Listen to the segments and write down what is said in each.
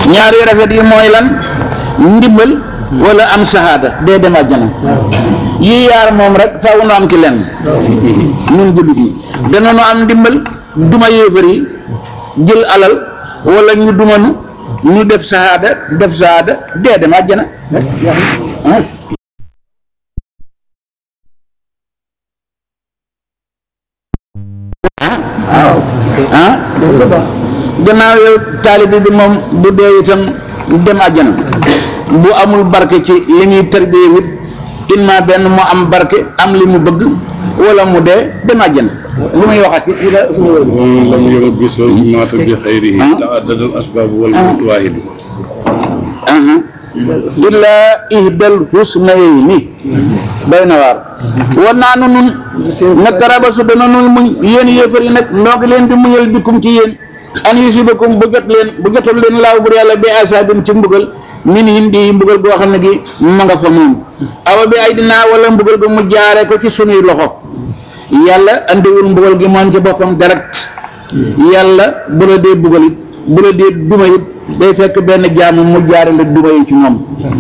ñaar yu rafet yi mooy lan ndimbal wala am sahaada dee dem àjjana yii yaar moom rek faaw nu am ci lenn ñun jullit yi dana nu am ndimbal duma yéefar yi jël alal wala ñu dumanu ñu def sahaada def sahaada dee dem àjjana ah ah gannaaw yow taalibi bi moom bu dee itam dem àjjana bu amul barke ci li ñuy tarbiyee wit imma benn mu am barke am li mu bëgg wala mu dee dem àjjana li muy waxati ومن لم يرب مات بخيره تعدد الأسباب والموت واحد illaa ihdal husnayni doy na waar war naa nu nun nag rabasu dana nuy muñ yéen yéefar yi nag noo ngi leen di muñal bikum ci yéen an yusibakum bu jot leen bu jotal leen laaw bur yàlla bi asaabin ci mbugal min hindi mbugal goo xam ne gi ma nga fa moom awa bi ay dinaa wala mbugal ga mu jaare ko ci sunuy loxo yàlla andiwul mbugal gi moom ci boppam direct yàlla bu la dee bugal it bu la dee duma it day fekk benn jaamu mu jaarale duma yi ci moom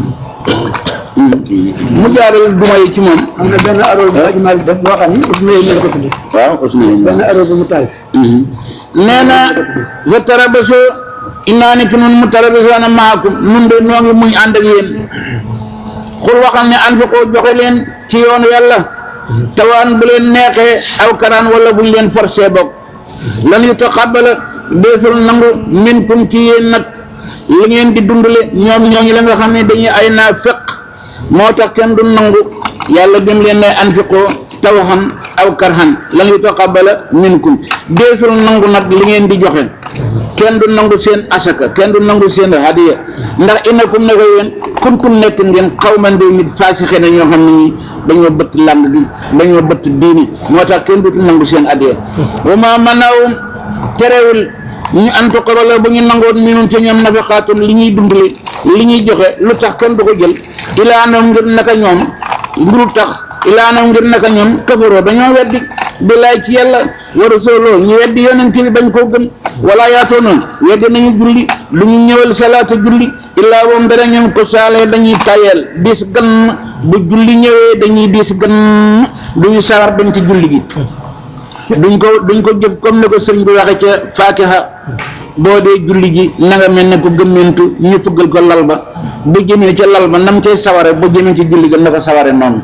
mu jaarale duma yi ci moom am na benn arool bu Aji Maalik def boo xam ni Usmane ñu la ko tuddee waaw Usmaan benn arool bu mu taal nee na fa tarabasoo innaa ni ki nun mu tarabasoona maakum nun de noo ngi muñ ànd ak yéen xul waxal ne anfiqoo joxe leen ci yoonu yàlla tawaan bu leen neexee aw karaan wala buñ leen forcé bokk lan yu taxabala deeful nangu minkum ci yéen nag li ngeen di dundale ñoom ñooñu la nga xam ne dañuy ay naa feq moo tax kenn du nangu yàlla dem leen ne anfiqoo tawxan aw karhan lan yu taqabala minkum deesul nangu nag li ngeen di joxe kenn du nangu seen asaka kenn du nangu seen hadiya ndax innakum ne ko yéen kun kun nekk ngeen xawman de nit faasixe na ñoo xam ne ñi dañoo bëtt làng gi dañoo bëtt diini moo tax kenn du nangu seen hadiya wa ma manawum terewul ñu antu la bu ñu nangoon minum ci ñoom nafaqaatum li ñuy dundale li ñuy joxe lu tax kenn du ko jël ilaanam ngir naka ñoom ngir tax ilaanam ngir naka ñoom kafaroo dañoo weddi billaay ci yàlla wa rasuloo ñu weddi yonent bi bañ koo gëm wala yaatoo noonu weddi nañu julli lu ñu ñëwal salaata julli illaa woom dara ñoom ko saalee dañuy tayeel diis gan bu julli ñëwee dañuy diis gan duñu sawar dañ ci julli gi duñ ko duñ ko jëf comme ne ko sëriñ bi waxe ca fatiha boo dee julli ji na nga mel ne ko gëmmentu ñu fuggal ko lal ba bu jëmee ca lal ba nam cay saware bu jëmee ci julli ga na ko saware noonu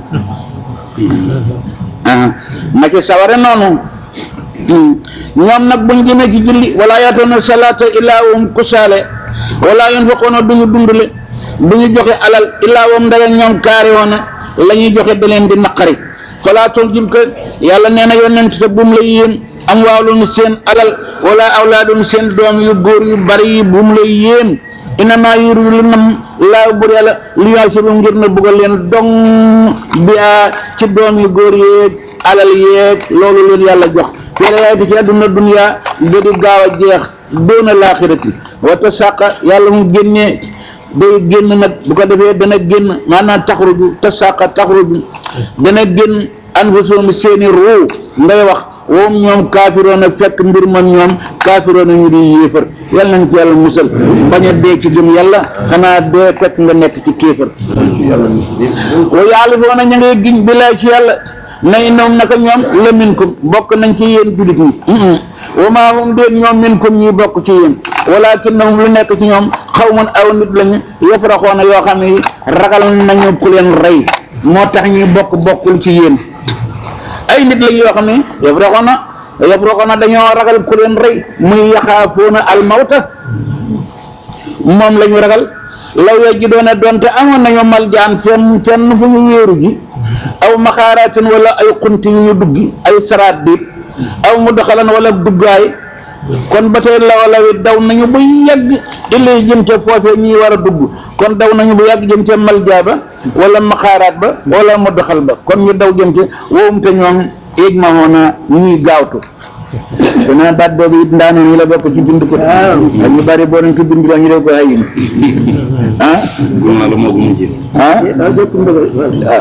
ah na ca saware noonu ñoom nag buñ jëmee ci julli wala yaatoona salaata illaa wum kusaale wala yunfiqoona duñu dundule duñu joxe alal illaa wum ndara ñoom kaari woona la ñuy joxe da leen di naqari falaa tu'jibka yàlla nee na yonent te bum la yéem am waalun seen alal wala awlaadun seen doom yu góor yu bari yi bum la yéem inamaa yuridu li nam laa bur yàlla li yu'azibu ngir na buggal leen dong bi ci doom yu góor yeeg alal yeeg loolu leen yàlla jox fii ci àdduna dunya da di gaaw a jeex doona laaxirati wa tasaqa yàlla mu génnee day génn nag bu ko defee dana génn maanaam taxruju tasaqa taxruju dana génn anfusum seeni ruu ngay wax woom ñoom kaafiroona fekk mbir man ñoom kaafiroona ñu di yéefar yàlla nañ ci yàlla musal bañ a dee ci gëm yàlla xanaa dee fekk nga nekk ci kéefar wa yaalifoona ña ngay giñ billaay ci yàlla na innoom naka ñoom la minkum bokk nañ ci yéen julit ñi wa maa hum déet ñoom minkum ñi bokk ci yéen walakinnahum lu nekk ci ñoom xawmun aw nit lañu yafraxoona yoo xam ne ragal nañu ku leen rey moo tax ñuy bokk bokkul ci yéen ay nit lañ yoo xam ne yafraxoona yafraxoona dañoo ragal ku leen rey muy yaxaafoona almawta moom la ñu ragal law yejji doona doonte amoon nañu mal jaan fenn fenn fu ñu wéeru ji aw maxaaraatin wala ay xunti yu ñu duggi ay saraat biit aw mu doxalan wala duggaay kon ba tey lawala wi daw nañu bu yàgg ilay jëm ca foofee ñuy war a dugg kon daw nañu bu yàgg jëm ca malja ba wala maxaaraat ba wala mu doxal ba kon ñu daw jëm ca wowum te ñoom éeg ma woona ñuy gaawtu dana baat boobu it ndaanoon yi la bokk ci bind ko ak ñu bari boo nañ ko bind la ñu def ko ayin ah gëm naa la moo ko mujjee ah daa jokk mbëgg ah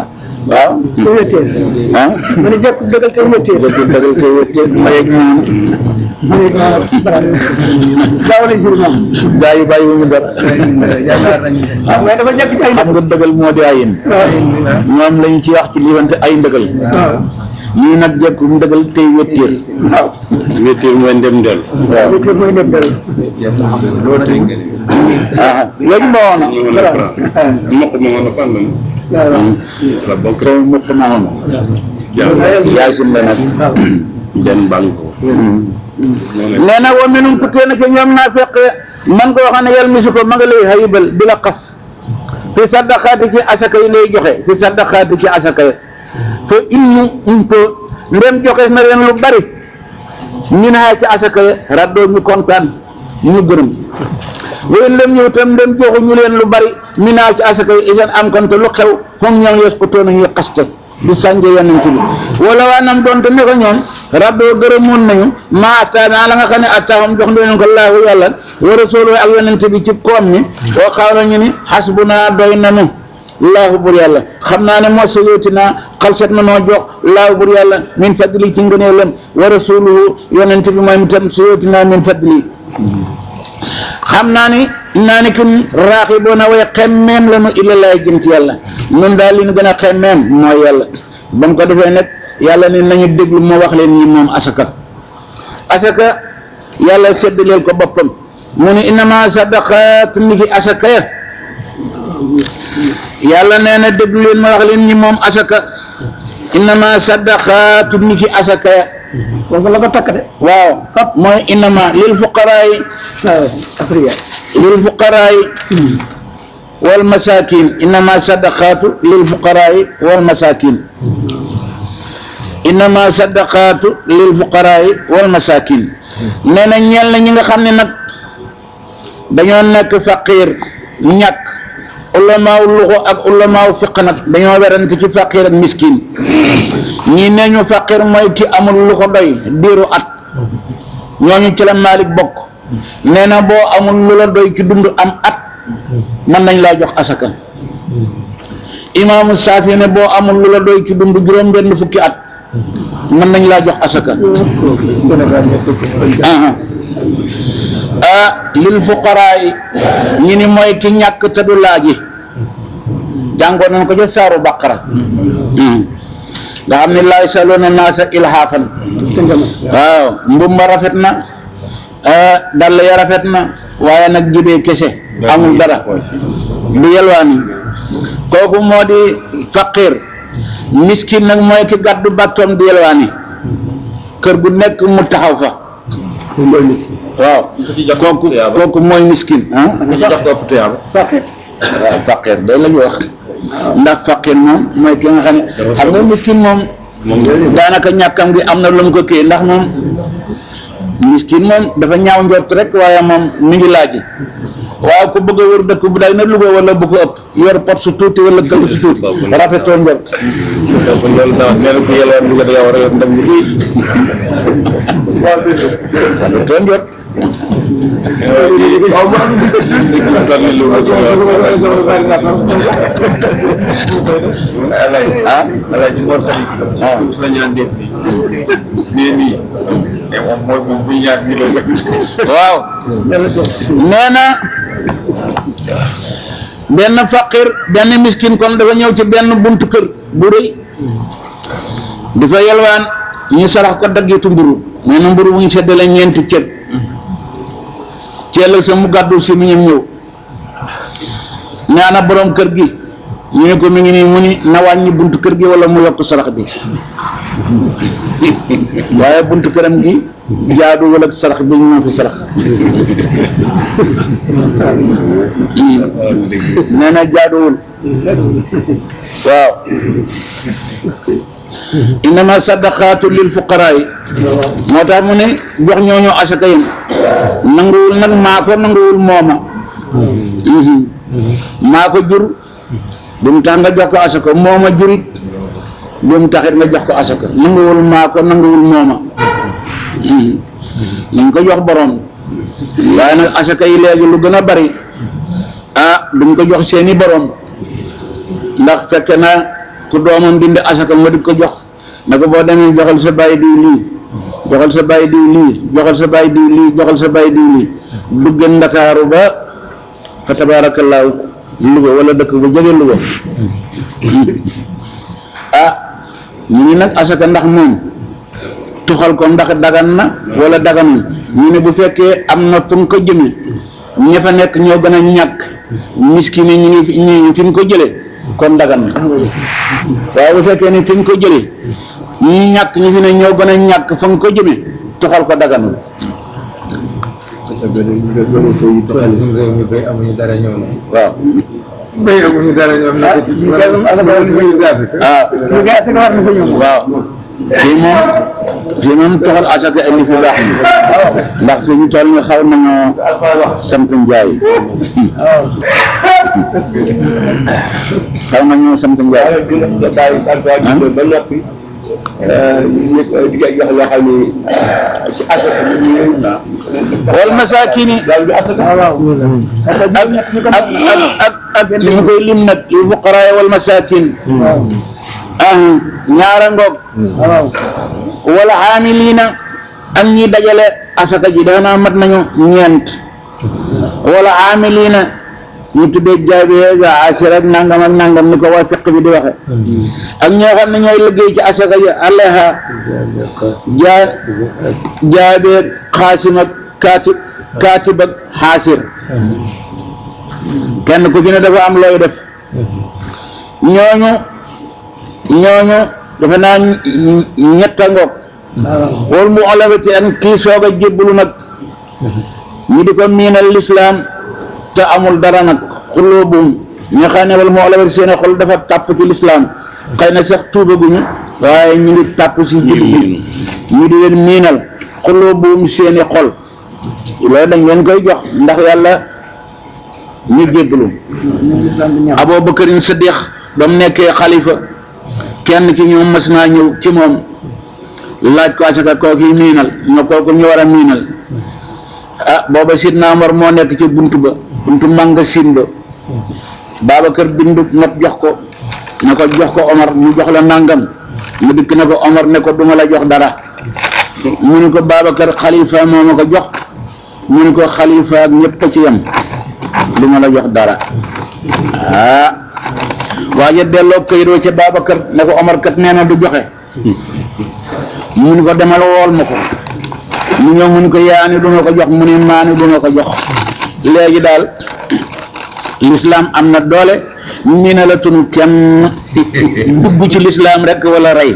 waaw te wétteel ah mu ne jekk dëggal te wétteel dëgg dëggal te wétteel mayeeg ñaan mu ne daaw la jur moom gaa yi bàyyi wu ñu dara waaw mais dafa jekk ci ay xam nga dëggal moo di ayin ñoom lañu ci wax ci liwante ay ndëgal waaw ñii nag jekku ndëgal tey wétteel waaw wéeteer mooy ndem del waaw wétteel mooy nekk dara ah léegi ba woon ñu mën a fra mokk ma mën a fànn waaw la bokk réew mukk ma woon yaay sim la nag den banque moo ne nee na wa minum tukkee na ci ñoom naa fekk man koo xam ne yàlla misu ko ma nga lay xayibal di la xas fi saddaqaati ci asaka yi ngay joxe fi saddaqaati ci asaka yi fa innu umto ndem joxe na leen lu bari min haa ci asaka yi raddoo ñu kontaan ñu gërëm wéy lem ñëw tam ndem joxu ñu leen lu bari min haa ci asaka yi isan am konte lu xew foog ñoom yes ko toona ñuy xaste di sànje yonent bi wala waa nam doonte ne ko ñoom raddoo gërëmoon nañu maa ataana la nga xam ne attaahum jox leen ko laahu yàlla wa rasuulu ak yonent bi ci koom mi wa xaala ñu ni xasbunaa doy nanu laahu bur yàlla xam naa ne moo sayooti naa xalsat na noo jox laahu bur yàlla min fadli ci ngëneelam wa rasuluhu yonent bi mooy itam sayooti naa min fadli xam naa ni naa ni kin raaxi boona way xemmeem la nu illa laay jëm ci yàlla nun daal li nu gën a xemmeem mooy yàlla ba mu ko defee nag yàlla ni nañu déglu moo wax leen ñi moom asaka asaka yàlla séddaleel ko boppam mu ni innama sadaqaat ni fi asaka ya yàlla nee na déglu leen ma wax leen ñi moom asaka innama sadaqaatu ni ci asaka ya foofu la ko takk de waaw mooy innama lil fuqaraay waaw afriya lil fuqaraay wal masakin innama sadaqaatu lil fuqaraay wal masakin innama sadaqaatu lil fuqaraay wal masakin nee na ñeel na ñi nga xam ne nag dañoo nekk faqir ñàkk ulamaaw luxo ak ulamaaw fiq nag dañoo werante ci faqir ak miskin ñii nee ñu faqir mooy ki amul lu ko doy diiru at ñooñu ci la Malik bokk nee na boo amul lu la doy ci dund am at mën nañ laa jox asaka imaamu Saafi ne boo amul lu la doy ci dund juróom benn fukki at mën nañ laa jox asaka aha ah lil fuqaraa yi ñi ni mooy ki ñàkk te du laaji jàngoon nañ ko ca saaru baqara nga xam ne laay saloona naasa ilhaafan waaw mbub ma rafet na ah, dàll ya rafet na waaye nag jibee kese amul dara du yelwaani kooku moo di faqir miskin nag mooy ki gàddu bàttoom di yelwaani kër gu nekk mu taxaw fa waaw kooku kooku mooy miskin ah waaw faqir day la ñu wax ndax faqir moom mooy ki nga xam ne xam nga miskin moom daanaka ñàkkam gi am na lu mu ko kii ndax moom miskin moom dafa ñaaw njort rek waaye moom mi ngi laaj waaw ku bëgg a wër dëkk bu day na Louga wala bu ko ëpp yor pot su tuuti wala kël su tuuti rafetoo njort loolu daaw nee na ku yelwaan Louga da ngaa war a yor ndam lu rëy rafetoo njort ah Alaaji Mor Khali ah la ñaan def ni nee nii te moom mooy moom bu ñaar mi la waaw nee na benn faqir benn miskin kon dafa ñëw ci benn buntu kër bu rëy dafa yelwaan ñu sarax ko daggitu mburu nee na mburu bu ñu seddale ñeenti cër ci ëllëg sa mu gàddu si mu ñëm ñëw ne ana borom kër gi ñu ne ko mi ngi nii mu ni na wàññi buntu kër gi wala mu yokk sarax bi waaye buntu këram gi jaadu wala sarax bi ñu fi sarax nee na jaaduwul waaw innama sadaqaatu lil fuqaraa yi moo tax mu ne jox ñooñu asaka yéen nanguwul nag maa ko nanguwul mooma maa ko jur bu mu tax nga jox ko asaka mooma jurit bu mu taxit nga jox ko asaka nanguwul maa ko nanguwul mooma nañ ko jox borom waaye nag asaka yi léegi lu gën a bari ah duñ ko jox seeni borom ndax fekk na ku doomam dindi asaka ma di ko jox ne ko boo demee joxal sa bàyyi diw lii joxal sa bàyyi diw lii joxal sa bàyyi diw lii joxal sa bàyyi diw lii dugge ndakaaru ba fa tabaarakallaahu Louga wala dëkk bu jege Louga ah ñu ni nag asaka ndax moom tuxal ko ndax dagan na wala daganul ñu ne bu fekkee am na fu nga ko jëme ña fa nekk ñoo gën a ñàkk miskin yi ñu ngi fi- ñu fi nga ko jëlee kon dagan na waaye bu fekkee ni fi nga ko jëlee ñi ñàkk ñi fi ne ñoo gën a ñàkk fa nga ko jëme tuxal ko daganul suñu réew mi bay amuñu dara ñëw na. waaw bay amuñu dara ñoom na ko ci. ñu koy moom asaka war na fa ñëw. ah ñu koy asaka war na fa ñëw. waaw fii moom fii moom toxal asaka indi fi baax na ndax fi ñu toll ni xaw nañoo sant njaay xaw nañoo sant njaay ba noppi ñu di ko jox loo xam ni ci asaka bi ñu wal masakini daal di asaka waaw ak ak ak ak ak li mu koy lim nag li fuqaraa wal masakin ah ñaara ngoog waaw wala xaamiliina ak ñi dajale asaka ji daanaa mat nañu ñeent wala xaamiliina ñu tuddee jaabe ga asir ak nangam ak nangam ni ko waa fiq bi di waxe ak ñoo xam ne ñooy liggéey ci asaka ji aleha jaa jaabe xaasim ak kaatib kaatib ak xaasir kenn ku ci ne dafa am looy def ñooñu ñooñu dafa naa ñetta ngoog wal mu olawati ak kii soog a jébbalu nag ñu di ko miinal lislaam te amul dara nag xulóobum ñi xam ne wal mu olawati seen xol dafa tàpp ci lislaam xëy na sax tuubaguñu waaye ñu ngi tàpp si juddu ñu di leen miinal xulóobum seeni xol loolu dañ leen koy jox ndax yàlla ñu jébbalu Aboo Bakarin Siddiq ba mu nekkee xalifa kenn ci ñoom mas naa ñëw ci moom laaj ko asaka kooki miinal ñoo kooku ñu war a miinal ah booba Sidna Omar moo nekk ci buntu ba buntu magasin ba Babacar bindu not jox ko ne ko jox ko Omar mu jox la nangam mu dikk ne ko Omar ne ko duma la jox dara mu ne ko Babacar xalifa moo ma ko jox mu ne ko xalifa ak ñëpp a ci yem duma la jox dara ah waaye delloo këyit wa ca Babacar ne ko Omar kat nee na du joxe mu ni ko demal wool ma ko mu ñëw mu ni ko yaani du ma ko jox mu ni maani du ma ko jox léegi daal lislaam am na doole nii na la tunu kenn dugg ci lislaam rek wala rey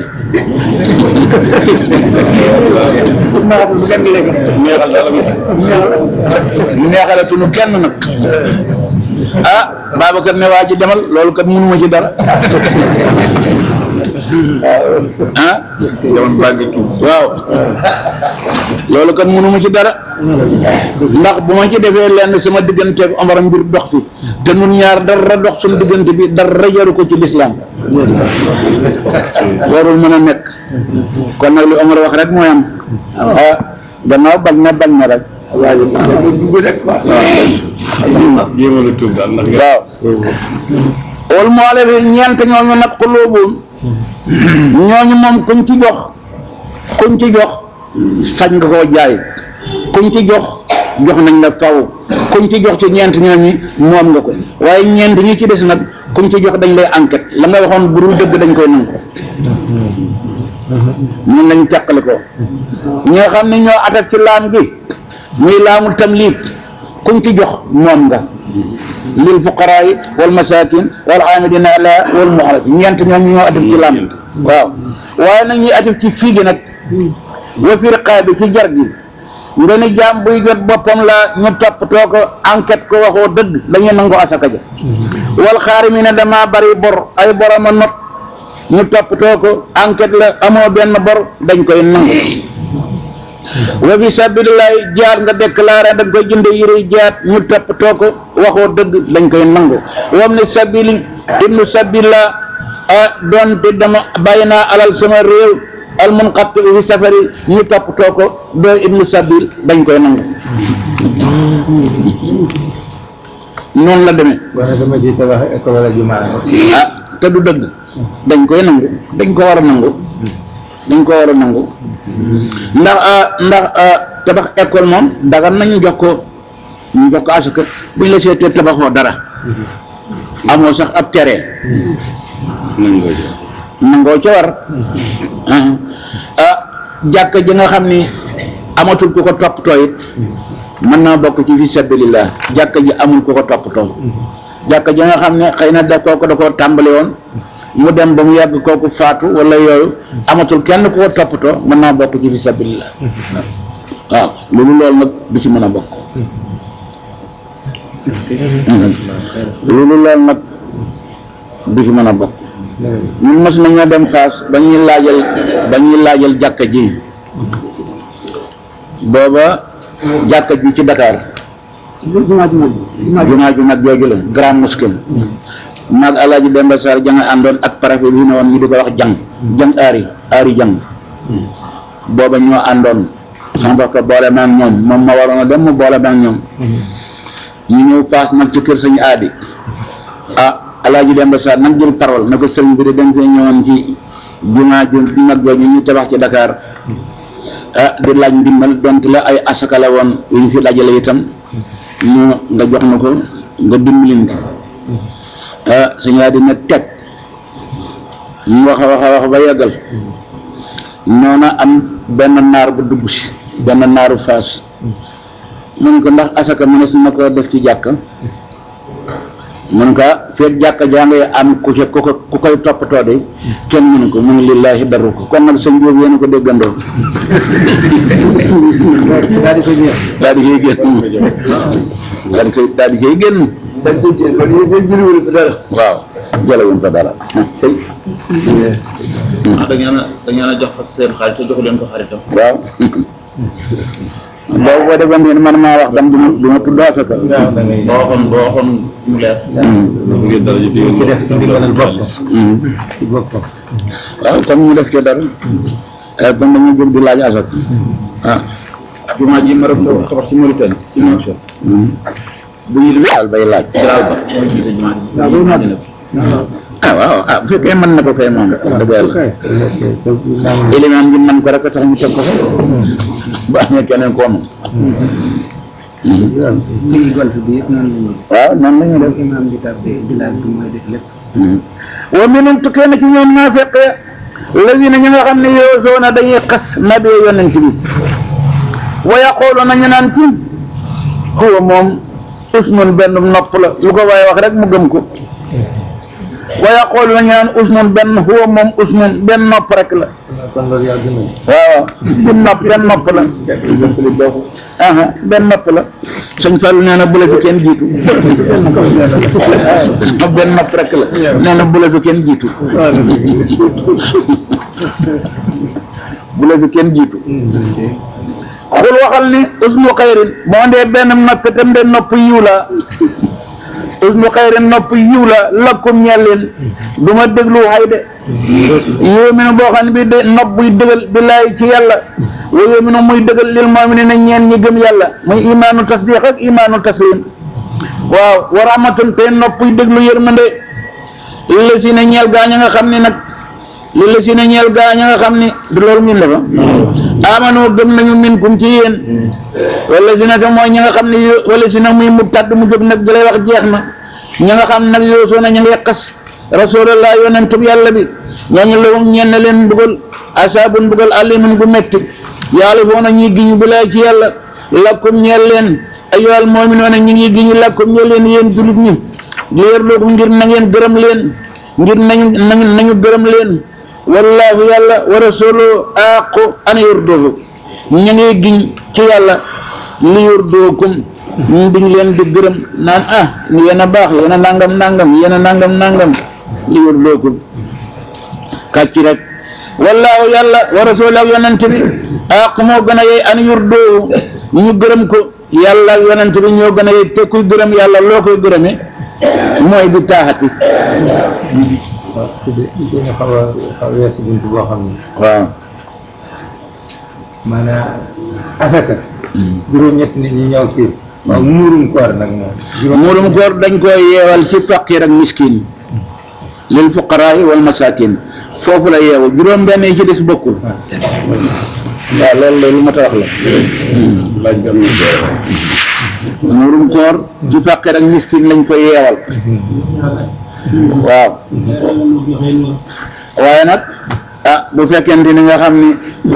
bu kenn léegi. neexale tunu kenn nag ah Babacar ne waa ji demal loolu kat mënuma ci dara ah jamono baa ngi tuub waaw loolu kat mënuma ci dara ndax bu ma ci defee lenn sama digganteeg Omar mbir dox fi te nun ñaar dara dox suñu diggante bi dara jaru ko ci lislaam warul mën a nekk kon nag li Omar wax rek mooy am ah gannaaw bañ na bañ na rek jéemal a tuub daal ndax nga waaw wal moo la fi ñeent ñooñu nag xulóobuum ñooñu moom kuñ ci jox kuñ ci jox sañ nga koo jaay kuñ ci jox jox nañ la faw kuñ ci jox ci ñeent ñooñu moom nga ko waaye ñeent ñi ci des nag kuñ ci jox dañ lay enquête la nga waxoon bu dul dëgg dañ koy nangu ñun lañ teqale ko ñi nga xam ne ñoo atak ci laam gi muy laamul tamliik kuñ ci jox moom nga lil fuqaraa yi wal masaakin wal aamilina alayha wal mu'allaf ñeent ñoom ñoo atif ci laam waaw waaye nag ñuy atif ci fii gi nag wa fi riqaabi ci jar gi nga ne jaam buy jot boppam la ñu toppatoo ko enquête ko waxoo dëgg dañuy nangu asaka ja wal xaarimina dama bari bor ay boroma not ñu toppatoo ko enquête la amoo benn bor dañ koy nangu wa fi sabilillahi jaar nga déclaré da nga koy jënde yére jaat ñu toppatoo ko waxoo dëgg dañ koy nangu wam ne sabili ibnu sabila ah doonte dama bàyyi naa alal sama réew al munqati fi safari ñu toppatoo ko doo ibnu sabil dañ koy nangu noonu la demee wala dama ci tabax école wala jumaa ah te du dëgg dañ koy nangu dañ ko war a nangu dañ ko war a nangu ndax ah, ndax ah, tabax école moom dagan nañu jox ko ñu jox ko asaka buñ la seetee tabaxoo dara amoo sax ab terrain nangoo jël nangoo ca war ah ah jàkka ji nga xam ni amatul ku ko toppatoo it mën naa bokk ci fi sabilillah jàkka ji amul ku ko toppatoo jàkka ji nga xam ne xëy na da kooku da koo tàmbali woon mu dem ba mu yàgg kooku faatu wala yooyu amatul kenn ku ko toppatoo mën naa bokk ci fi sabilillah waaw loolu loolu nag du ci mën a bokk loolu loolu nag du ci mën a bokk ñun mos nañoo dem Fass ba ñuy laajal ba ñuy laajal jàkka ji booba jàkka ji ci Dakar jumaa ju mag jumaa ju mag jooju la grand mosquée maag alaaji Demba Sarr janga àndoon ak préfet bi ne woon ñu di ko wax jang jang aari aari jang booba ñoo àndoon sama mbokk boole maag ñoom moom ma waroon a dem mu boole maag ñoom ñu ñëw Fass nag ci kër sañu aadi ah alaaji Demba Sarr nag jël parole na ko sëriñ bi de dañ fee ñëwoon ci jumaa ju mag jooju ñu tabax ci Dakar ah di laaj ndimbal donte la ay asaka la woon yu ñu fi dajale itam ñu nga jox na ko nga dimbalin ci ah suñu yaa dina teg ñu wax a wax a wax ba yeggal noona am benn naar bu dugg si benn naaru faas mu ne ko ndax asaka mënees na ko def ci jàkka mun ka feet jàkka jaa ngay am ku ca ku ko ku koy toppatoo de kenn mënu ko mu ne lillaahi daru ko kon nag sëñ boobu yéen a ko déggandoo daal di ko jeex daal di koy génn daal di koy daal di koy génn dañ koy jël ba dañuy dañ jëliwul ko dara waaw jëlewuñ ko dara tey ah da ngeen a da ngeen a jox ko seen xarit te joxu leen ko xaritam. waaw boobu boo defoon ni man maa wax dam du ma du ma tudd asaka waaw da ngay boo waxoon boo waxoon mu leer. bu ngeen dara ji ci def ndimbalal bopp Hmm. ci boppam waaw comme ñu def ci dara eh, kon dañu jóg di laaj asaka ah jumaa ji ma rek tabax ci Mauritanie ci Nouakchott. bu ñu daal bay laaj Jalaal ba mooy jiite jumaa ji. waaw loolu nag ah waaw ah bu fekkee mën na ko kay moom dëgg yàlla kay élément bi mën ko rek a tax ñu teg ko fa bu amee keneen koo moom lii golf bi yëpp noonu la ñuy waaw noonu la ñuy def def imaam bi tàbbee bilaal bi mooy def lépp wa minhum tukkee na ci ñoom naafiq lazina ñi nga xam ne yoosoona dañuy xas nabi yonent bi wa yaquluna ñu naan ci huwa moom usnun benn nopp la lu ko waaye wax rek mu gëm ko wa yaquluna ñu naan usnun benn huwa moom usnun benn nopp rek la kon loolu yaa gën a waaw du nopp benn nopp la aha benn nopp la sëñ Fallou nee na bu la fi kenn jiitu waaw benn nopp rek la nee na bu la fi kenn jiitu bu la fi kenn jiitu xul waxal ni usnu xayrin boo ndee benn nopp itam de nopp yiw la usnu xayrin nopp yiw la lakkum ñeel leen du ma déglu xay de yóominu boo xam ne bi de nopp buy dëgal billaay ci yàlla wa yóominu muy dëgal lil mu'minina ñeen ñi gëm yàlla muy imaanu tasdiq ak imaanu taslim waaw wa rahmatun te nopp buy déglu yërmande li la si ne ñeel gaa ña nga xam ne nag li la si ne ñeel gaa ña nga xam ne du loolu ngeen defa amanu gëm nañu minkum ci yéen wala si nag mooy ñi nga xam ne yo- wala si nag muy mu tàdd mu jóg nag di lay wax jeex na ñi nga xam nag yoosoo na ñu ngi xas rasulallah yonentub yàlla bi ñooñu lawum ñeen na leen mbugal asaabun mbugal alimun gu metti yàlla foo na ñuy giñu bilaay ci yàlla lakkum ñeel leen ayyuhal mu'minuuna ñi ngi giñu lakkum ñeel leen yéen julit ñi leer looku ngir na ngeen gërëm leen ngir nañu nañu nañu gërëm leen wallaahu yàlla wa rasuluhu aqu an yurduhu ñu ngi giñ ci yàlla li yurdukum duñ leen di gërëm naan ah yéen a baax yéen a nangam nangam yéen a nangam nangam li yurdukum kàcc rek wallaahu yàlla wa rasuluhu ak yonent bi aqu moo gën a yey an yurduhu ñu gërëm ko yàlla ak yonent bi ñoo gën a yey te kuy gërëm yàlla loo koy gërëme mooy bi taaxati waaw su dee su ñu xaw a xaw a weesu bunt boo xam ne waaw maanaam asaka juróom-ñett nit ñi ñëw fii waaw muurum koor nag moom juróom muurum koor dañ koy yeewal ci faqir ak miskin lil fuqaraay wal masakin foofu la yeewu juróom benn yi ci des bokkul waaw loolu la lu ma ta wax la laaj bi am na solo. muurum koor ci fàqir ak miskin lañ koy yeewal waaw waaye nag ah bu fekkente ni nga xam ni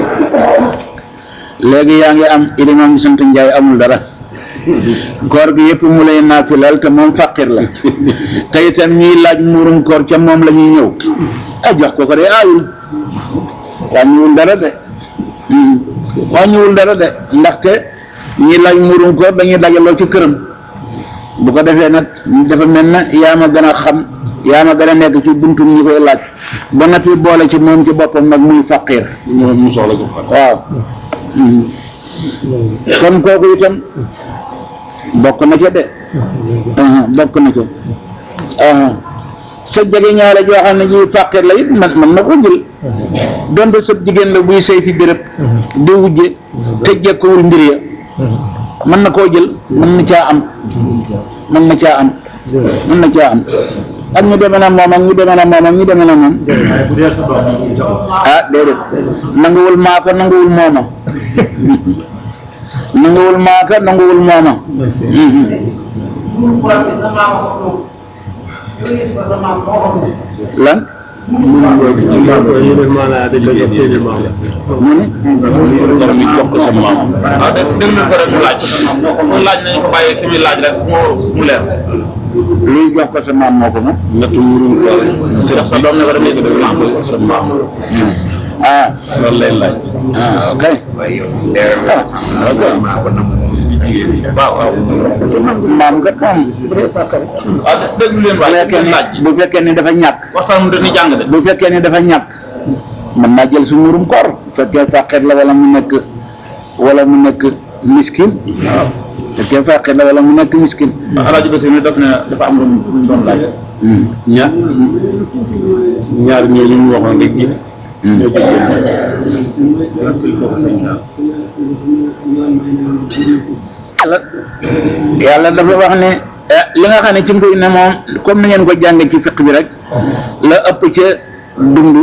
léegi yaa ngi am ilimaam sant njaay amul dara koor gi yëpp mu lay naafilal te moom fàqir la te itam ñiy laaj muurum koor ca moom la ñuy ñëw ah jox ko ko de aayul wàññiwul dara de Hmm. wàññiwul dara de ndaxte ñiy laaj muurum koor dañuy dajaloo ci këram bu ko defee nag dafa mel na yaa ma gën a xam yaa ma gën a nekk ci buntu ñi koy laaj ba noppi boole ci moom ci boppam nag muy faqir ñu mu soxla ko xam. waaw Mhm. kon kooku itam bokk na ca de aha bokk na ca aha sa jege ñaare joo xam ne ji faqir la it man man na ko jël donte sa jigéen la buy sëy fi béréb di wujje te jekkuwul mbir ya mën na koo jël mën na caa am mën na caa am mën na caa am ak ñu demee na moom ak ñu demee na moom ak ñu demee na moom ah déedéet nanguwul maaka nanguwul mooma nanguwul maaka nanguwul mooma lan ñu ne maanaam dañ la jox seeni maam mu ne kon ñu jox ko sa maam. waaw dé déglu ko rek mu laaj mu laaj nañu ko bàyyee ki muy laaj rek mu mu leer luy jox ko sa maam moo ko moom nattu murum koor. si sa doom ne ko def léegi def lamb sa maam. ah loolu lay laaj. ah ok waaw waaw maam kat moom waaw déglu leen bu waay fekkee leen ni laaj ji bu fekkee ni dafa ñàkk waxtaan mu dañuy jàng de bu fekkee ni dafa ñàkk mën naa jël su murum koor bu fekkee faqir la wala mu nekk wala mu nekk miskin waaw bu fekkee faqir la wala mu nekk miskin alaaji Basi ne daf ne dafa am lu mu lu mu doon laaj ñaar ñaar ñooñu ñu waxoon rek gi. ñoo ci génn. yàlla yàlla dafa wax ne eh, li nga xam ne ci nguy ne moom comme ni ngeen ko jànge ci fiq bi rek la ëpp ca dund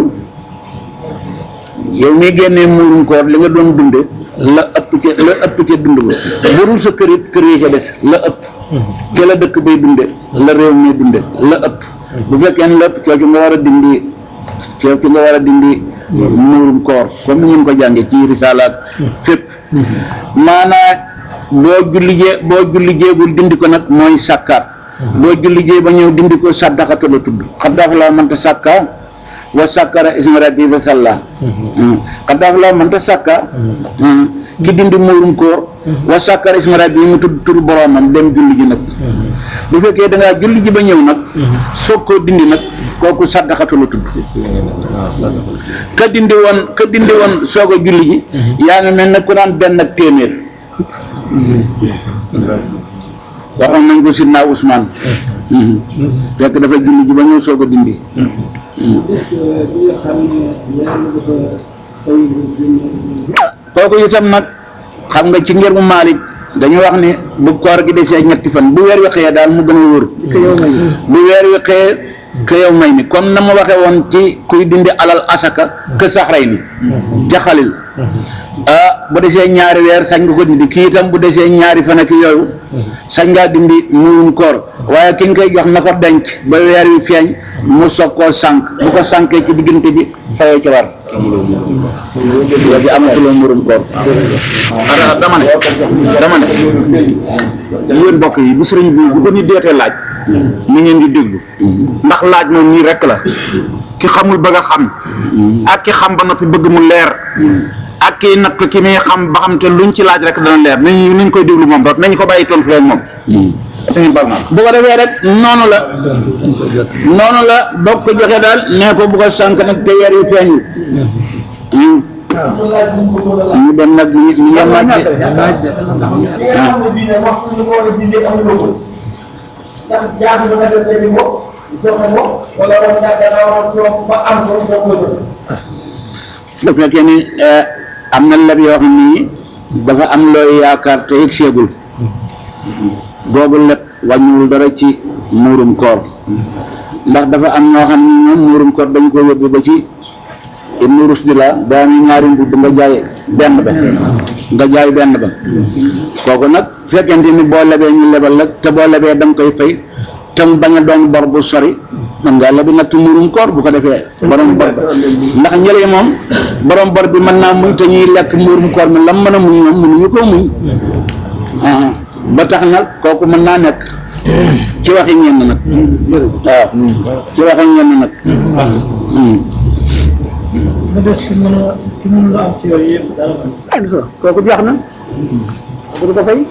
yow mi génnee muurum koor li nga doon dunde la ëpp ca la ëpp ca dund ba bu dul sa kër it kër yi ca des la ëpp ca la dëkk bay dunde la réew mi dunde la ëpp bu fekkee ne la ëpp coocu nga war a dindi coocu nga war a dindi muurum koor comme ni ngeen ko jànge ci risaalaat fépp maanaa boo jullijee boo jullijeegul dindi ko nag mooy sàkkaat boo jullijee ba ñëw dindi ko sàddaxatu la tudd xaddaaf laa mënta sàkka wa sàkkara isma rabbi fa salla xaddaaf laa mënta sàkka ki dindi muurum koor wa sàkkara isma rabbi mu tudd turu boroomam dem julli ji nag bu fekkee da ngaa julli ji ba ñëw nag soog koo dindi nag kooku sàddaxatu la tudd ka dindi woon ka dindi woon soog a julli ji yaa ngi mel ne ku naan benn ak téeméer waxoon nañ ko sidna Ousmane fekk dafa julli ji ba ñëw soog a dindi kooku itam nag xam nga ci ngir mu Maalik dañu wax ni bu koor gi desee ñetti fan bu weer wi xëyee daal mu gën a wóor bu weer wi xëyee ke yow may ni comme na ma waxee woon ci kuy dindi alal asaka ke saxray ni jaxalil ah bu desee ñaari weer sañ nga ko dindi kii itam bu desee ñaari fan ak yooyu sañ ngaa dindi muurum koor waaye ki nga koy jox na ko denc ba weer wi feeñ mu soog koo sànq bu ko sànkee ci diggante bi fayoo ci war léegi amatuloo muurum koor ara dama ne dama ne yéen mbokk yi bu sëriñ bi bu ko nit deetee laaj ni ngeen di déglu ndax laaj moom nii rek la ki xamul bëgg a xam ak ki xam ba noppi bëgg mu leer ak ki nag ki muy xam ba xam te luñ ci laaj rek dana leer nañ nañ koy déglu moom rek nañ ko bàyyi tontu leen moom dañuy bal naa bu ko defee rek noonu la noonu la boo ko joxee daal nee ko bu ko sànq nag te weer yu feeñul ñu dem nag ñu ñu yem nag bu fekkee ni am na leb yoo xam ni dafa am looy yaakaar te it seegul boobu lépp wàññiwul dara ci muurum koor ndax dafa am ñoo xam ne ñoom muurum koor dañ ko yóbbu ba ci ibnu rusdi la boo amee ñaari mbubb nga jaay benn ba nga jaay benn ba kooku nag fekkente ni boo lebee ñu lebal la te boo lebee da nga koy fay te mu bañ a doon bor bu sori man ngaa lebi natt muurum koor bu ko defee borom bor ba ndax ñëlee moom borom bor bi mën naa muñ te ñuy lekk muurum koor mi lam mën a muñ moom mënuñu ko muñ ah ba tax nag kooku mën naa nekk ci waxi ñenn nag waaw ci waxi ñenn nag mu des ki mën a ki mën la am ci yooyu yëpp dara ah gis nga kooku jeex na kooku du ko fay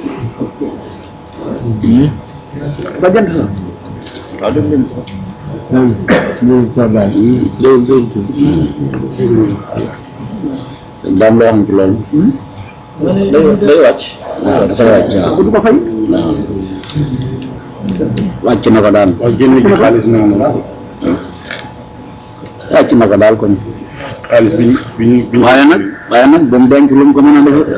ba jant sa waaw dëgg leen daam loo xam ci loolu day day wàcc waaw dafa wàcc waaw kooku du ko fay wàcc na ko daal waaw génne ji xaalis noonu la wàcc na ko daal kon xaalis bi ñu bi ñu bi ñu waaye nag waaye nag ba mu denc lu mu ko mën a defee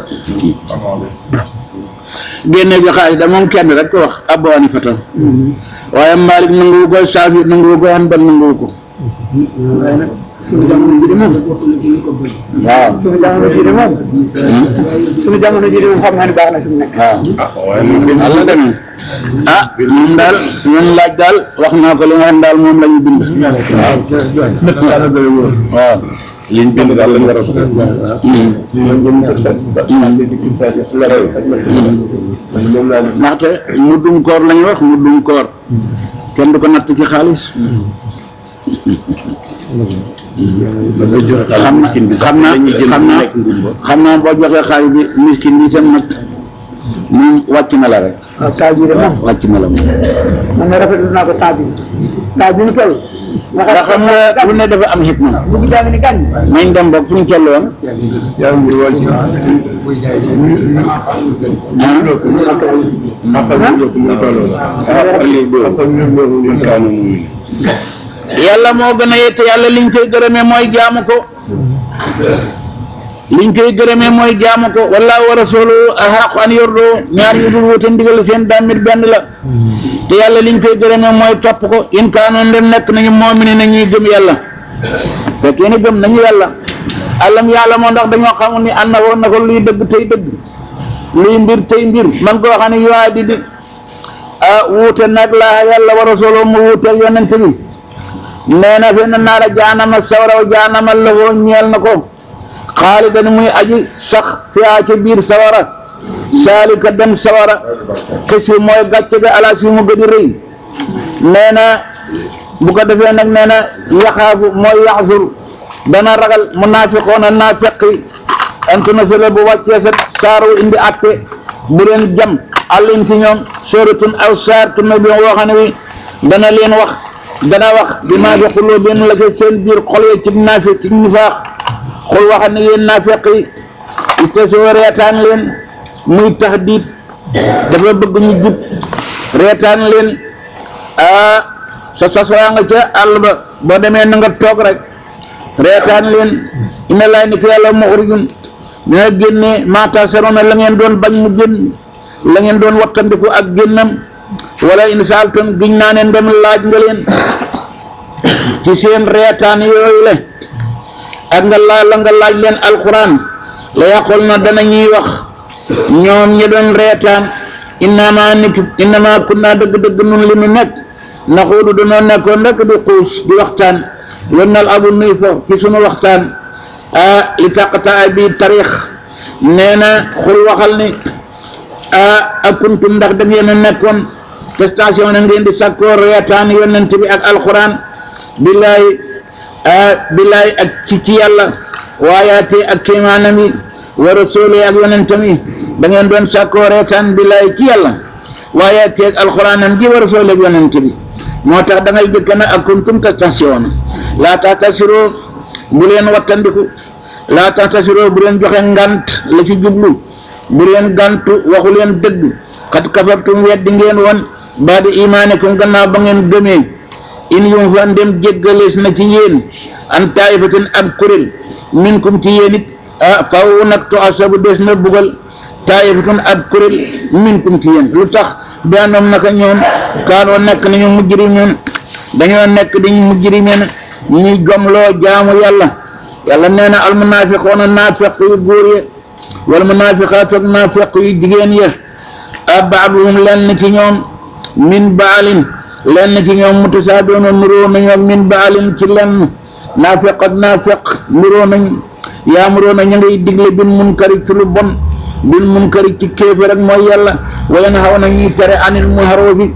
génne bi xaalis da moom kenn rek ko wax Abu Hanifa waaye Malik nanguwu ko Saafi nanguwu ko Hanbal nanguwu ko suñu jamono ji de moom waaw suñu jamono ji de moom suñu jamono ji de moom xam naa ne baax na fi mu nekk waaw ah waaye nag génne Allah demee ah moom daal ñun laaj daal wax naa ko li nga xam daal moom la ñu bind waaw liñ bind daal lañ war a soxla. moom laa ndaxte muddum koor la ñu wax muddum koor kenn du ko natt ci xaalis da ngay joxe xaalis xam na miskin bi sax xam naa dañuy jënd xam naa lekk ngumba. xam naa boo joxee xaalis bi miskin bi itam nag moom wàcc na la rek waaw saa ji de moom wàcc na la moom man ne rafetlu naa ko temps bi temps bi ñu toll nga ndax xam nga lu ne dafa am xikma bu gi jàng ni gàññ nañ dem boog fu ñu toll woon yàlla moo gën a yette yàlla liñ koy gërëmee mooy jaamu ko liñ koy gërëmee mooy jaamu ko wallaahu wa rasuluhu ahaqu an yordo ñaar yu dul wuute ndigal seen damit benn la te yàlla liñ koy gërëmee mooy topp ko in kaanoon ndem nekk nañu moomini na ñuy gëm yàlla fekkee ne gëm nañu yàlla alam yàlla moo ndax dañoo xamul ni ànd na woon na ko luy dëgg tey dëgg luy mbir tey mbir man koo xam ne yuwaa di di ah wuute nag laa yàlla wa rasuluhu mu wuute yonente bi nee na fe na naara jaanama sawara wa jaanama lafoo ñeel na ko xaalidan muy aji sax fiyaa ca biir sawara saalika dem sawara xis bi mooy gàcce ga ala si mu gëdi rëy nee na bu ko defee nag nee na yaxaafu mooy yaxzur dana ragal munaafiqoona naafeqi antu na sele bu wàccee sa saaru indi atte bu leen jam àllin ci ñoom sóoratun aw saar tunna bi woo xam ne wi dana leen wax dana wax bi maa fi xuloo benn la ca seen biir xol ya ci naafiq ci nifaax xul waxal ne yéen naafeq yi ite soo reetaan leen muy tax diit dafa bëgg ñu jub reetaan leen ah sa sas waa nga ca àll ba boo demee na nga toog rek reetaan leen ina laay ni ko yàlla muxrijun dina génne maata sarona la ngeen doon bañ mu génn la ngeen doon wattandiku ak génnam wala insaaltum giñ naa ne ndem laaj nga leen ci seen reetaan yooyu le ak nga laa la nga laaj leen alquran la yàqul na dana ñuy wax ñoom ñi doon reetaan innama nitu innama kunna dëgg-dëgg nun li nu nekk naxuudu danoo nekkoon rek di xuus di waxtaan yonnal abu nuy fo ci sunu waxtaan a li taqata bi tarix nee na xul waxal ni a akuntum ndax da ngeen a nekkoon te station na ngeen di sàkkoo reetaan yonent bi ak alquran billaay billaay ak ci ci yàlla waayaate ak kéemaanam yi wa rasuuli ak yonentam yi da ngeen doon sàkkoo reetaan billaay ci yàlla waayaate ak alxuraanam ji wa rasuuli ak yonent bi moo tax da ngay jëkk na ak kuntum tastasiyoona laa taxtasiroo bu leen wattandiku laa taxtasiroo bu leen joxe ngant la ci jublu bu leen gantu waxu leen dëgg xat kafartum weddi ngeen woon baadi imaanikum gannaaw ba ngeen gëmee in yum fa ndem jéggalees na ci yéen an taifatin ab kuréel minkum ci yéen it ah faw nag to asabu des na bugal taifatun ab kuréel minkum ci yéen lu tax bi anoom naka ñoom kaanoo nekk nañu mujjiri ñun dañoo nekk di mujrimina ñuy gomloo jaamu yàlla yàlla nee na almunaafiqoona naafiq yu góor ya wal munaafiqaatu ak naafiq yu jigéen ya a baaduhum lenn ci ñoom min baalin lenn ci ñoom mutasaadoona nuroo nañu ak min baalin ci lenn naafiq ak naafiq nuroo nañu yaamuroo na ña ngay digle bil munkari ci lu bon bil munkari ci kéefe rek mooy yàlla wa yanhaw na ñuy tere anil muharoofi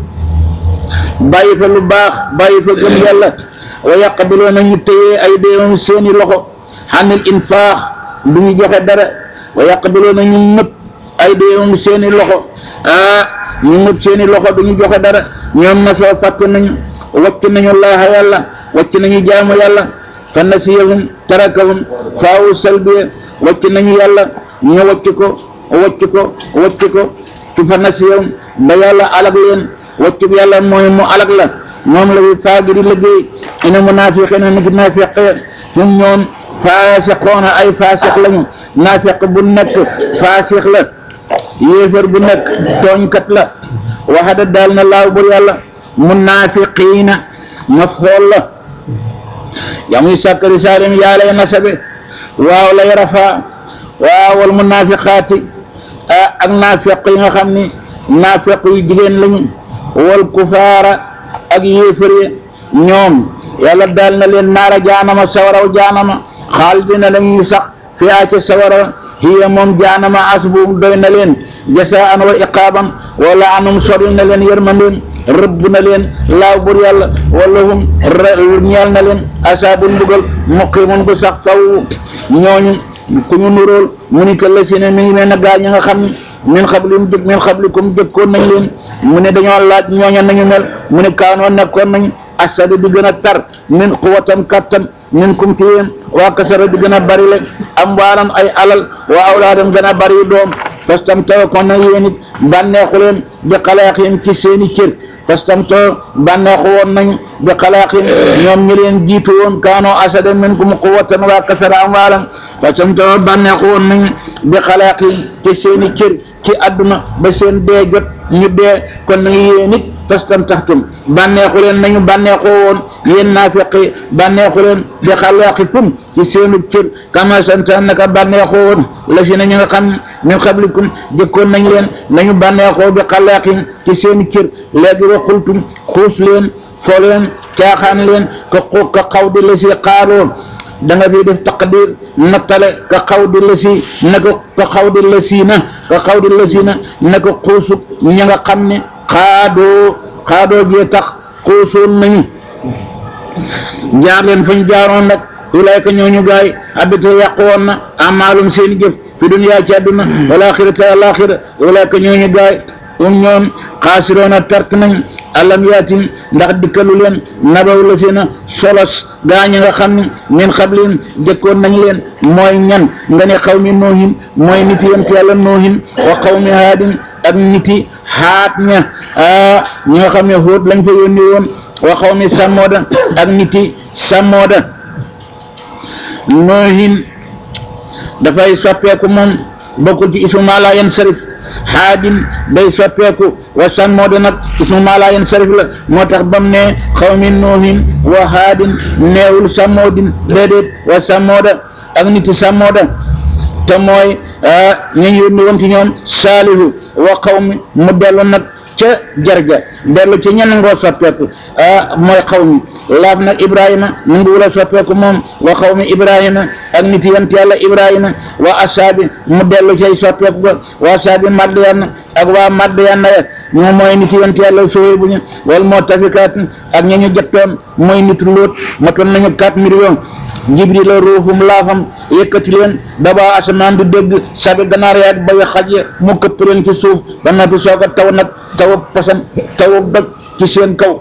bàyyi fa lu baax bàyyi fa gëm yàlla wa yaqbiloo na ñu téye ay déewam seeni loxo xanil infaax du ñu joxe dara wa yaqbiloo na ñu nëpp ay déewam seeni loxo ah ñu nëpp seeni loxo du ñu joxe dara ñoom na soo fàtte nañu wacc nañu laaha yàlla wacc nañu jaamu yàlla fa nasiyahum tarakahum faawu salbiya wacc nañu yàlla ñu wacc ko wacc ko wacc ko tu fa nasiyahum ba yàlla alag leen wacc bi yàlla mooy mu alag la moom la fi faagiri liggéey ina munaafiqiina nit naafiq hum ñoom faasiqoona ay faasiq lañu naafiq bu nekk faasiq la yéefar bu nekk tooñkat la waxada daal na laaw bur yàlla munaafiqiina mafhool la yamuy sàkkari saalim yaa lay nasabe waaw lay rafaa waaw wal munaafiqaati ak naafiq yi nga xam ni naafiq yu jigéen lañu wal kufaara ak yéefar yi ñoom yàlla daal na leen naara jaanama sawaraw jaanama xaalidina lañuy sax fi aa ca sawara hiya moom jaanama asbuum doy na leen jasaan wa iqaaban wala anum sori na leen yërmandeem rëbb na leen laaw bur yàlla wala hum ñeel na leen asaabul mbugal muqimun gu sax faw ñooñu ku ñu nuróol mu ni que la si ne mi ngi mel ne gaa ñi nga xam ne min xablim jëkk min xablikum jëkkoon nañ leen mu ne dañoo laaj ñooña nañu mel mu ne kaanoo nekkoon nañ asadu di gën a tar min quwatan kattan min kum ci yéen waa kasara di gën a bari le am waalan ay alal waa awlaadan gën a bari doom parce que tam taw kon na yéen it bànneexu leen bi xalaaxim ci seeni cër parce que tam taw bànneexu woon nañ bi xalaaxim ñoom ñi leen jiitu woon kaanoo asada min kum quwatan waa kasara am waalan parce que tam taw bànneexu woon nañ bi xalaaxim ci seeni cër ci àdduna ba seen dee jot ñu dee kon na yéen it fastam taxtum bànneexu leen nañu bànneexoo woon yéen naafiqi bànneexu leen bi xalaaqikum ci seenu cër kama santaan naka bànneexoo woon la si na ñu nga xam min xablikum jëkkoon nañ leen nañu bànneexoo bi xalaaqim ci seeni cër léegi wa xultum xuus leen fo leen caaxaan leen ka xu ka xaw di la si xaaroo da nga fi def taqdir nattale ka xaw di la si naka ka xaw di la si na ka xaw di la si na naka xuusub ña nga xam ne xaadoo xaadoo jee tax xuusoon nañu jaar leen fañ jaaroon nag ulayka ñooñu gaay abita yàqu woon na amaalum seeni jëf fi duniyaa ci àdduna wal axirata al axira ulayka ñooñu gaay um ñoom xaasiroona perte nañ alam yaatim ndax dikkalu leen nabaw la seena solos gaañ nga xam ne min xablin jëkkoon nañ leen mooy ñan nga ne xaw mi noohin mooy niti yent yàlla noohin wa xaw mi haadin ak niti xaat ña ñi nga xam ne xóot lañ fa yónni woon wa xaw mi sàmmooda ak niti sàmmooda noohin dafay soppeeku moom bokkul ci ismu maa laa yansarif xaadin day soppeeku wa sàmmooda nag ismu maa laa yansarif la moo tax bam ne xaw mi noohin wa haadin neewul sàmmoodin déedéet wa sàmmooda ak niti sàmmooda te mooy ñu yónni woon ci ñoom saalihu wa xaw mi mu dellu nag ca jarja dellu ci ñenn ngoo soppeeku mooy xaw mi laaf nag ibrahima mu ngi wula soppeeku moom wa xaw mi ibrahima ak nit yant yàlla ibrahima wa asaabi mu dellu cay soppeeku ba wa asaabi madyan ak waa madyan ya ñoo mooy nit yant yàlla soxee bu ñu wal moo tafikaat ak ña ñu jottoon mooy nit lóot matoon nañu 4 millions jibril la ruuxum laafam yëkkati leen daba asamaan di dégg sabi ganaar yaag bawi xaj ya mu këpp leen ci suuf ba noppi soog a taw nag tawu pasan tawu doj ci seen kaw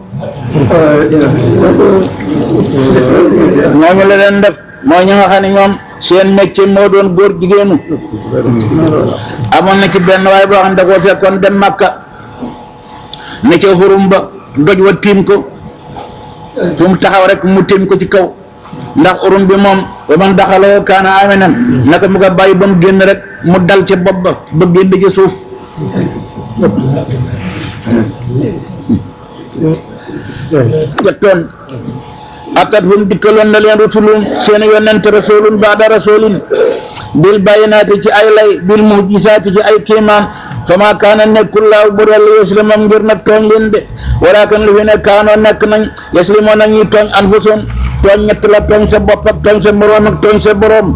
ñooñu la leen def mooy ñi nga xam ne ñoom seen métier moo doon góor jigéenu amoon na ci benn waaye boo xam ne da koo fekkoon dem màkka ne ca xurum ba doj wa tiim ko fu mu taxaw rek mu tiim ko ci kaw ndax urum bi moom ba man daxaloo kaana aminan naka mu ko bàyyi ba mu génn rek mu dal ca bopp ba ba génn ci suuf ja tooñ atat hum dikkaloon na leen rusulum seen yonent rasulun baada rasulin bil bayinaati ci ay lay bil mujisaati ci ay kiimaan fama kaana nekkul laaw bu rel yaslimam ngir nag tooñ leen de walakin lu fi ne kaanoo nekk nañ yaslimoon na ñuy tooñ anfusum tooñ ñett la tooñ sa bopp ak tooñ sa moroom ak tooñ sa boroom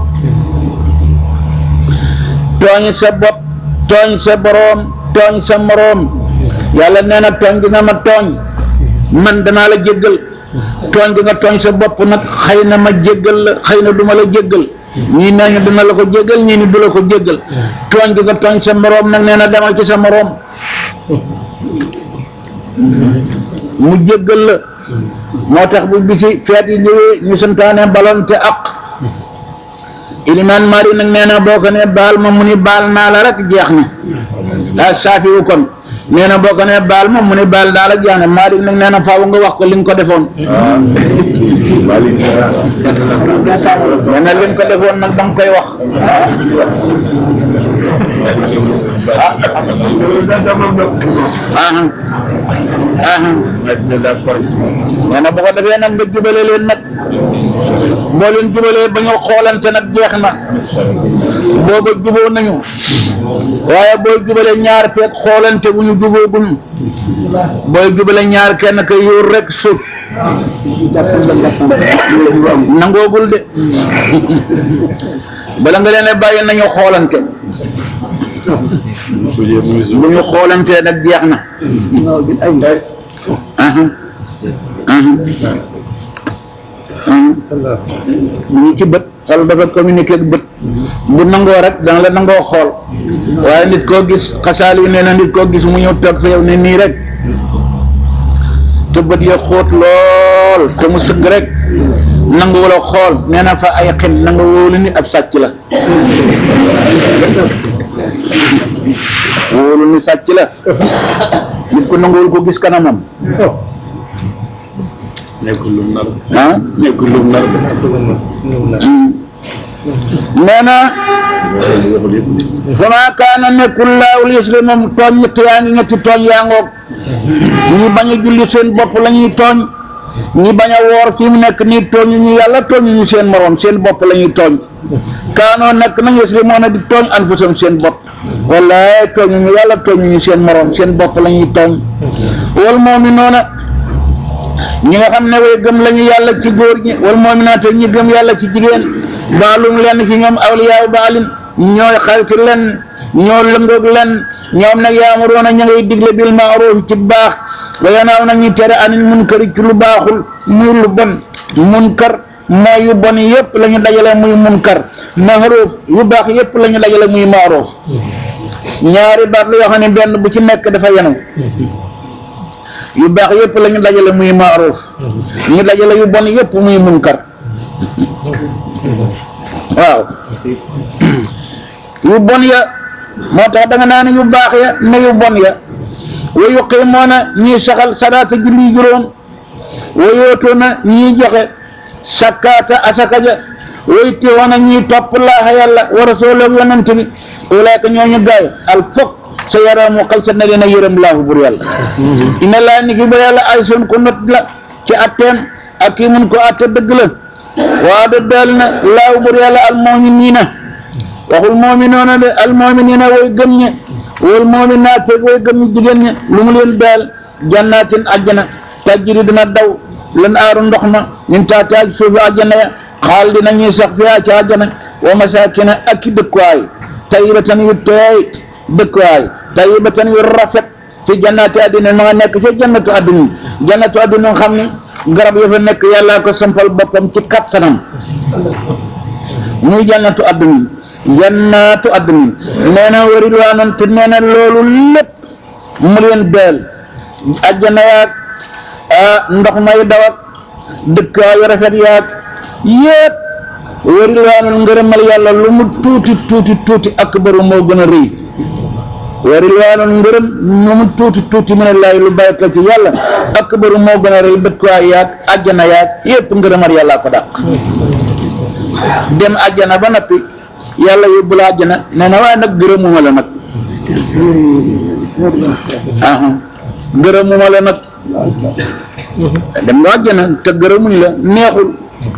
tooñ sa bopp tooñ sa boroom tooñ sa moroom yàlla nee na tooñ gi nga ma tooñ man danaa la jéggal tooñ gi nga tooñ sa bopp nag xëy na ma jéggal la xëy na du ma la jéggal ñii nee ñu dina la ko jéggal ñii ni du la ko jéggal tooñ gi nga tooñ sa moroom nag nee na demal ci sa moroom mu jéggal la moo tax bu bisi feet yi ñëwee ñu santaane balonte ak ilimaan mari nag nee na boo ko ne baal ma mu ni baal naa la rek jeex na daa saafiwu kon nee na boo ko ne baal ma mu ni baal naa la jeex na mari nag nee na faaw nga wax ko li nga ko defoon nee na li nga ko defoon nag da nga koy wax aha aha nee na bu ko defee nag nga jubale leen nag boo leen jubalee ba ñu xoolante nag jeex na booba juboo nañu waaye booy jubale ñaar feeg xoolante bu ñu jubooguñu booy jubale ñaar kenn ka yóor rek suuf nangoogul de bala nga leen bàyyi nañu xoolante bu ñu xoolantee nag jeex na aha aha ñu ci bët xol dafa communiqué ak bët bu nangoo rek dana la nangoo xool waaye nit koo gis xasaal yi nee na nit koo gis mu ñëw toog fa yow ne nii rek te bët ya xóot lool te mu sëgg rek nangu wala xool nee na fa ay xin nanga wóolu ni ab sàcc la wóolu ni sàcc la nit ko nanguwul ko gis kanamam nekkul lum nar ah nekkul lum nar nee na fama kaana nekkul laaw liisli moom tooñ ñett yaa ngi ñetti tooñ yaa ngoog ñi bañ a julli seen bopp la ñuy tooñ ñi bañ a woor fi mu nekk nii tooñ ñu yàlla tooñ ñu seen moroom seen bopp la ñuy tooñ kaanoo nekk nañ yasli moo na di tooñ anfusam seen bopp wallaay tooñ ñu yàlla tooñ ñu seen moroom seen bopp la ñuy tooñ wal moom mi noona ñi nga xam ne way gëm lañu yàlla ci góor ñi wal moominaat ñi gëm yàlla ci jigéen baalum lenn ci ñoom awliyaaw baalin ñooy xarit len ñoo lëngoog len ñoom nag yaamuroona ña ngay digle bil maaruf ci baax wa yanaaw nag ñu tere anil munkari ci lu baaxul muy lu bon munkar mooy yu bon yépp la ñu dajale muy munkar maaruf yu baax yépp la ñu dajale muy maaruf ñaari baat la yoo xam ne benn bu ci nekk dafa yenu yu baax yépp la ñu dajale muy maaruf ñu dajale yu bon yépp muy munkar waaw yu bon ya moo tax da nga naan yu baax ya ne yu bon ya wa yuqiimoona ñiy saxal salaata julli juróom wa yootoona ñiy joxe sakkaata asaka ja way tiwoona ñiy topp laaxa yàlla wa rasulahu yonent bi ulaayka ñooñu gaay al fokk sa yaramu xal sa na leen a yërëm laahu bur yàlla ina laa ni ki bur yàlla ay son ko not la ci atteem ak kii mun ko atte dëgg la waa de daal na laahu bur yàlla al mu'miniina waxul mu'minoona de al mu'miniina way gëm ñe wal mu'minaat way gëm ñi jigéen ñe lu mu leen daal jannaatin àjjana tajjiri dina daw lan aaru ndox ma min taataaj suufi àjjana ya xaal dina ñuy sax fiyaa ci àjjana wa masaakina ak i dëkkuwaay tayyibatan yu teey dëkkuwaay tayyibatan yu rafet fi jannaati àddina ma nga nekk ci jannatu àddina jannatu àddina nga xam ni garab ya fa nekk yàllaa ko sampal boppam ci kattanam muy jannatu àddina jannatu àddina nee na wari waanan te nee na loolu lépp mu leen beel àjjana yaag ndox may dawak dëkkuwaay yu rafet yaag yépp wari waanan ngërëmal yàlla lu mu tuuti tuuti tuuti akbaru moo gën a rëy wari waanan ngërëm lu mu tuuti tuuti mu ne laay lu bàyyi ko ci yàlla akbaru moo gën a rëy dëkkuwaay yaag àjjana yaag yépp ngërëmal yàllaa ko dàq dem àjjana ba noppi yàlla yóbbu la àjjana nee na waaye nag gërëmuma la nag aha gërëmuma la nag dem nga àjjana te gërëmuñ la neexul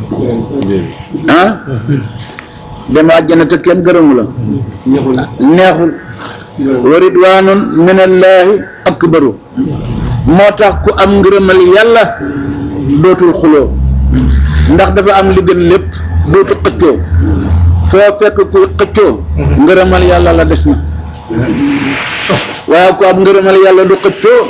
ah dem àjjana te kenn gërëmu la neexul wa ridwaanun minallaahi akbaru moo tax ku am ngërëmal yàlla dootul xuloo ndax dafa am li gën lépp dootu xëccoo foo fekk kuy xëccoo ngërëmal yàlla la des na waaye ku am ngërëmal yàlla du xëccoo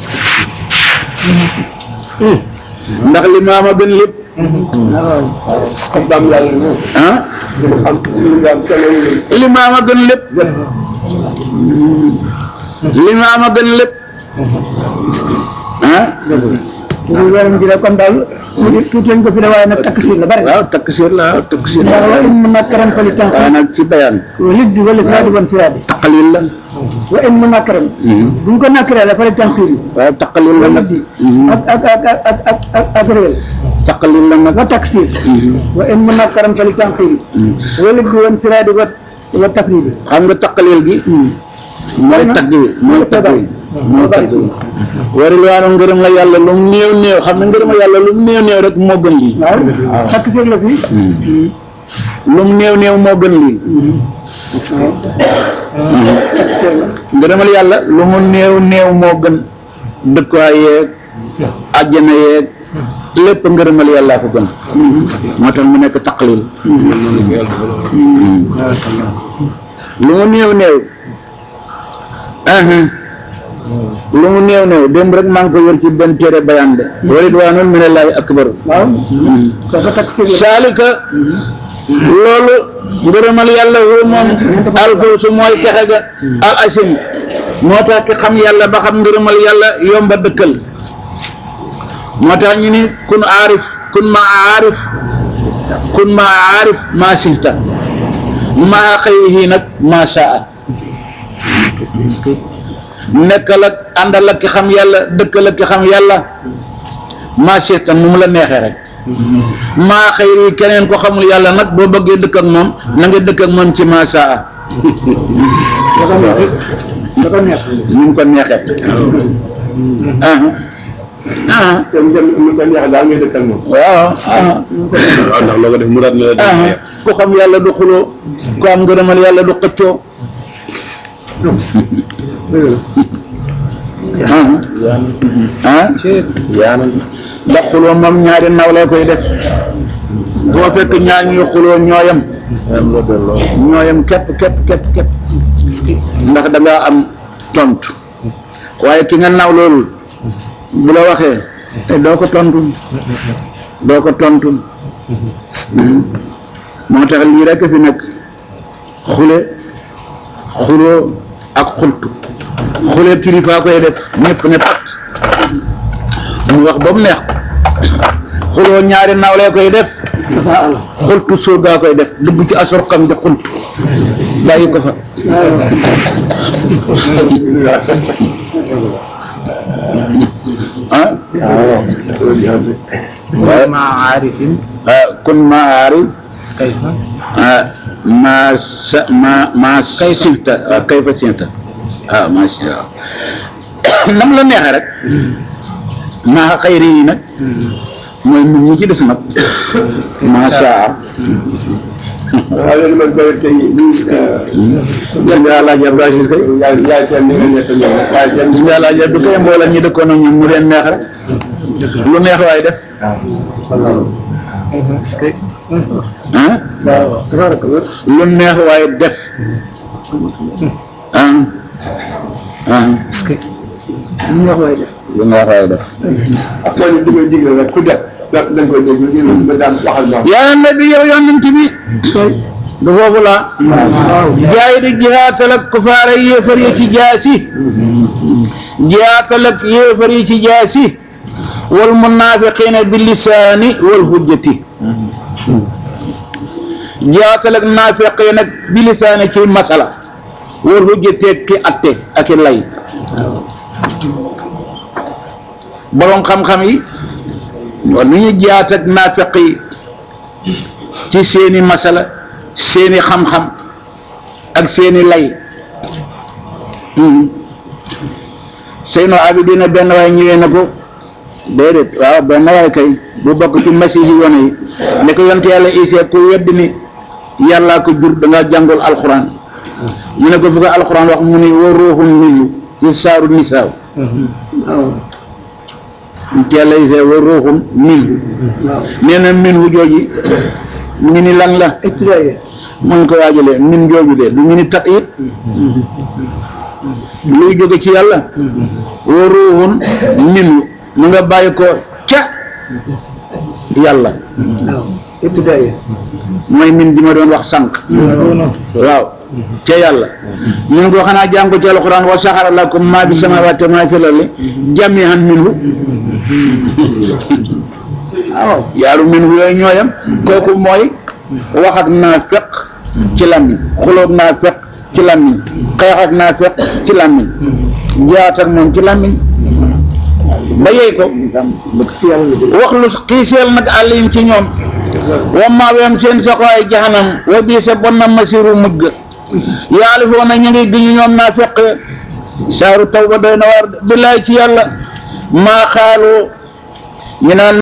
ndax li maama gën lépp xam daam yàlla moom ah am lu nga am keneen li maama gën lépp li maama gën lépp ah ñu weeram ji la kon daal tuuti tuuti lañ ko fi de waaye nag takk siir la bari waaw takk siir la waaw takk siir ndax la wa in mën naa karam fali tan waaye nag ci bayaan wa lig di wala firaadi wan firaadi taqalil la wa in mën naa karam bu ñu ko nakkaree la fali tan xiir waaw taqalil la nag ak ak ak ak ak ak ak réel taqalil la nag wa taksir wa in mën naa karam fali tan xiir wa lig di wan firaadi wa wa tafridi xam nga taqalil gi mooy tagg bi mooy tagg bi mooy tagg bi waril waano ngërëm la yàlla lu mu néew néew xam ne ngërëm la yàlla lu mu néew néew rek moo gën lii waaw takk siir la fi lu mu néew néew moo gën lii takk siir la ngërëmal yàlla lu mu néew néew moo gën dëkkuwaay yeeg àjjana yeeg lépp ngërëmal yàllaa ko gën moo tax mu nekk taqlil lu mu néew néew ahan lu mu néew néew démb rek maa ngi ko wër ci benn téere bayaan de wa ridwaanun minallaahi akbar waaw dafa takk siir la saalika loolu ngërëmal yàlla wu moom alfawsu mooy texe ga al asim moo tax ki xam yàlla ba xam ngërëmal yàlla yomba dëkkal moo tax ñu ni kun aarif kun ma aarif kun ma aarif maa sihta maa xëyihi nag maa saa nekkal ak àndal ak ki xam yàlla dëkkal ak ki xam yàlla maa sihta nu mu la neexee rek maa xëyri keneen ko xamul yàlla nag boo bëggee dëkk ak moom na nga dëkk ak moom ci maa saa dafa neex nu mu ko neexee ah ah dem dem mu ko neex daal ngay dëkkal moom waaw ah waaw ndax loo ko def mu daat na la ah def ku xam yàlla du xuloo ku am ngërëmal yàlla du xëccoo ah ah ndax xuloo moom ñaari naw lay koy def boo fekk ñaar ñuy xuloo ñooyam ñooyam képp képp képp képp ndax da ngaa am tontu waaye ki nga naw loolu bu la waxee te doo ko tontu doo ko tontu moo tax lii rek fi nekk xule xuloo ak xultu xule kilifa koy def ñëpp ne pat mu wax ba mu neex ko xuloo ñaari nawlee koy def xultu surgaa koy def dugg ci asor xam di xultu bàyyi ko fa ah مع عارف ah kun ma aari كيف ah ma sa ma ma sita ah kayfa sita ah ma si waaw nam la neexee rek maa xayri yi nag mooy ñun ñi ci des nag macha waaw léegi man koy tey lii gis nga Alaaji Abdou Aziz kay yaay yaay seen ni nga nekk ñoom yaay seen gis nga Alaaji Abdou kay mboolem ñi dëkkoon ak ñun mu leen neex rek lu neex waay def ah lu neex waay def ah ah ñu wax waay def lu neex waay def ak man li may digle rek ku def da da nga koy dégg ñu ba daan waxal ma yaa nabi yow yonent bi du foofu la jaay di jihaatal ak kufaara yéefar yi ci jaasi jihaatal ak yéefar yi ci jaasi wal munaafiqiina bi lisaani wal hujjati jihaatal ak naafiqiin ak bi lisaani ci masala wal hujjati ak ki atte ak i lay borom xam-xam yi wala nu ñu jihaat ak naafiq yi ci seeni masala seeni xam-xam ak seeni lay Seynu Abidina benn waaye ñëwee na ko déedéet waaw benn waay kay bu bokk ci masi yi yoon yi ne ko yonte yàlla Isa ku wedd ni yàllaa ko jur da nga jàngul alxuraan ñu ne ko fu ko alxuraan wax mu ni wa ruuxun minhu ci saaru nisaaw yonte yàlla Isa wa ruuxun minhu nee na minhu jooji mu ngi ni lan la ibtidaaya mun ko waajalee min jooju de du ñu ni tat it luy jóge ci yàlla wa ruuxun minhu mu nga bàyyi ko ca yàlla waaw ibtidaaya mooy min bi ma doon wax sànq waaw ca yàlla ñu ngi ko xanaa jàng ko ci alxuraan wa saxara lakum maa fi samaawaati wa maa fi lardi jamii'an minhu waaw yaaru minhu yooyu ñooyam kooku mooy wax ak naafeq ci làmmiñ xuloog naafeq ci làmmiñ xeex ak naafeq ci làmmiñ jaat ak moom ci làmmiñ ba yey ko wax lu xiiseel nag àllim ci ñoom wa maaweem seen saxawaay jaxanam wa bii sa bon na masiru mujj ga yaalifoona ñu ngi giñu ñoom naa feq saaru tawba doy na war billaay ci yàlla maa xaalu ñu naan